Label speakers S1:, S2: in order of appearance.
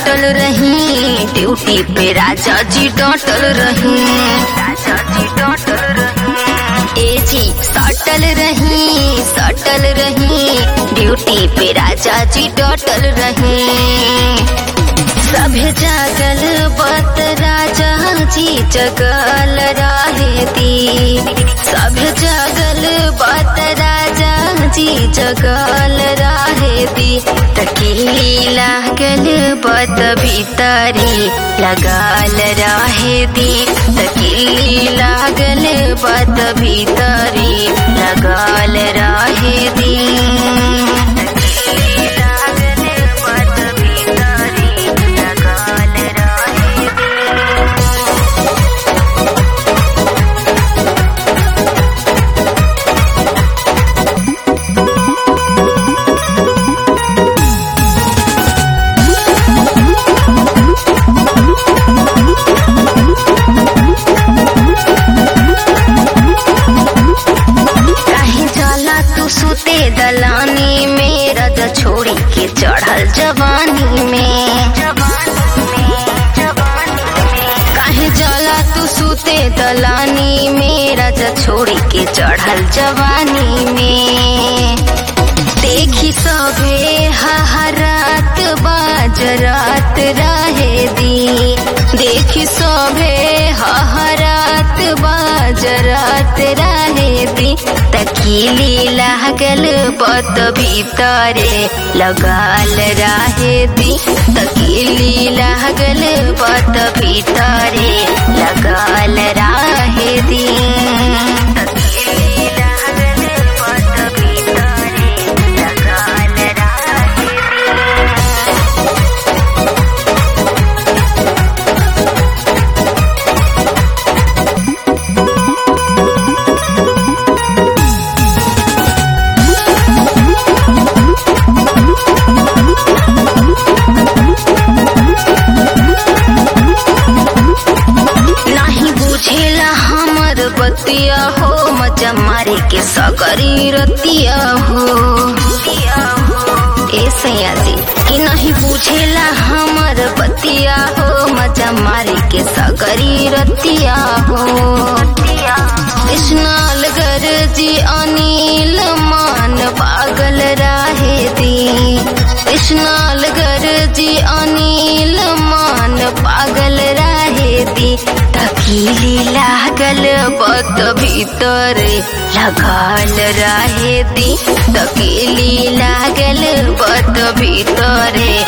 S1: सटल रही ड्यूटी पे राजा जी डटल रही राजा जी डटल रही ए जी सटल रही सटल रही ड्यूटी पे राजा जी डटल रही सभे जागल बत राजा जी जगल रहे दी सभे जागल बत राजा जी जगल रहे दी तकीली लागल बत भीतरी लगाल रहे दी तकीली लागल बत भीतरी लगाल रहे दी तकीली लागल बत भीतरी लगाल रहे दी काहे जाला तू सुते दलानी में रज छोड़ी के चढ़ल जवानी में काहे जाला तू सुते दलानी में रज छोड़ी के चढ़ल जवानी में देखी सभे हहरात बाजरात रहे दी देखी सभे हहरात बाजरात रहे दी तकीली लागल बत भीतरे लगाल रहे दी तकीली लागल बत भीतरे लगाल रहे दी तकीली लागल बत भीतरे लगाल रहे दी नहीं बुझेला हमर बतिया हो मजा मारे के सगरी रतिया हो ए सैया जी कि नहीं बुझेला हमर बतिया हो मजा मारे के सगरी रतिया हो स्नाल गर जी अनिल मान पागल राहे दी स्नाल गर जी अनिल मान पागल राहे दी तकीली लागल बत भीतर लगाल रहे दी तकीली लागल बत भीतर